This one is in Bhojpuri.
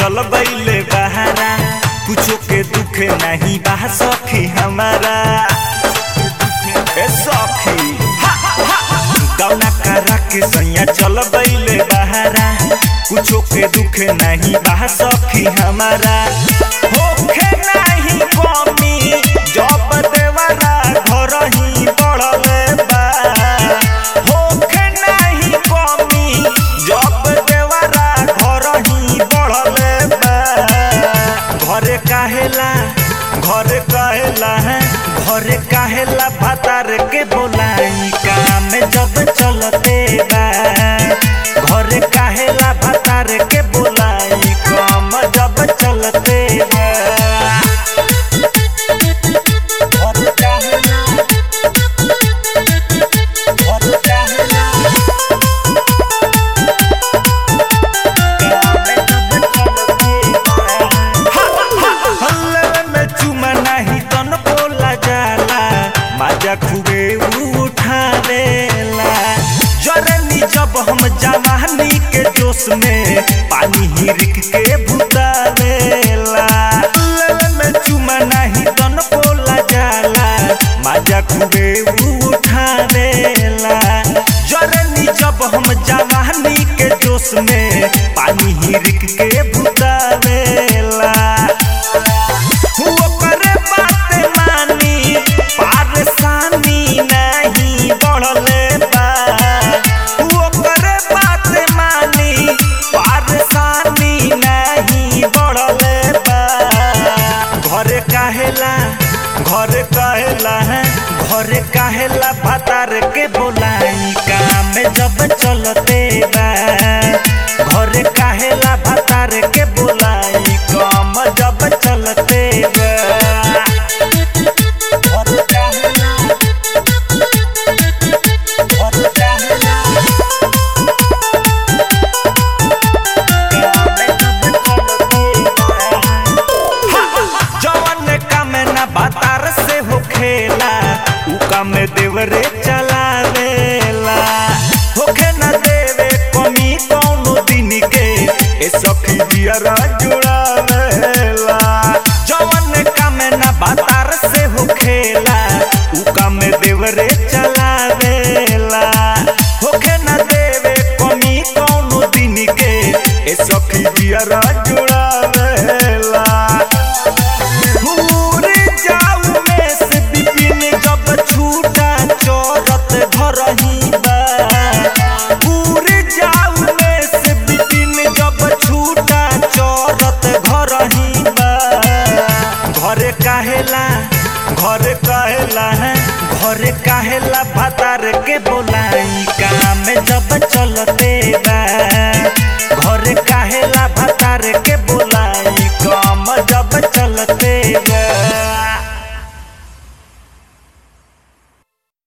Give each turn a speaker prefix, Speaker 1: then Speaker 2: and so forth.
Speaker 1: चल बैले बहारा कुछो के दुखे नहीं बा सखी हमारा ए सखी गौना करा के सैया चल बैले बहारा कुछो के दुखे नहीं बा सखी हमारा होखे नहीं कमी जब देवरा घर ही बढ़ले बा होखे नहीं कमी जब देवरा घर ही बढ़ले बा घरे काहेला घरे काहेला है घरे काहेला भातार के बोलाई काम जब चलते बा घरे काहेला भातार के बोलाई काम जब चलते बा घरे काहेला घरे काहेला हल्ले में चुमा नहीं तन बोला जाला माजा खूबे उठावेला जरनी जब हम जवानी के जोश में पानी हिरिक के भुतावेला हल्ले में चुमा नहीं तन बोला जाला माजा खूबे उठावेला जरनी जब हम जवानी के जोश में पानी हिरिक के भुतावेला ओकर बात मानी परेशानी नहीं बढ़ले बा ओकर बात मानी परेशानी नहीं बढ़ले बा घरे काहेला घरे काहेला है घरे काहेला भातार के बोलाई काम जब चलते बा घरे काहेला भातार के बोलाई काम जब चलते बा घरे काहेला घरे काहेला जवन काम ना बातार से हो खेला उ काम देवरे चलावेला होखे ना देवे कमी कौनो दिन के ए सखी दियरा जुड़ावेला जवन काम ना बातार से हो खेला उ काम देवरे चलावेला होखे ना देवे कमी कौनो दिन के ए सखी दियरा जुड़ावेला भूर जाऊ में से बिपिन जब छूटा चोरत घर ही बा भूर जाऊ में से बिपिन जब छूटा चोरत घर ही बा घरे काहेला घरे काहेला है घरे काहेला भातार के बोलाई काम जब चलते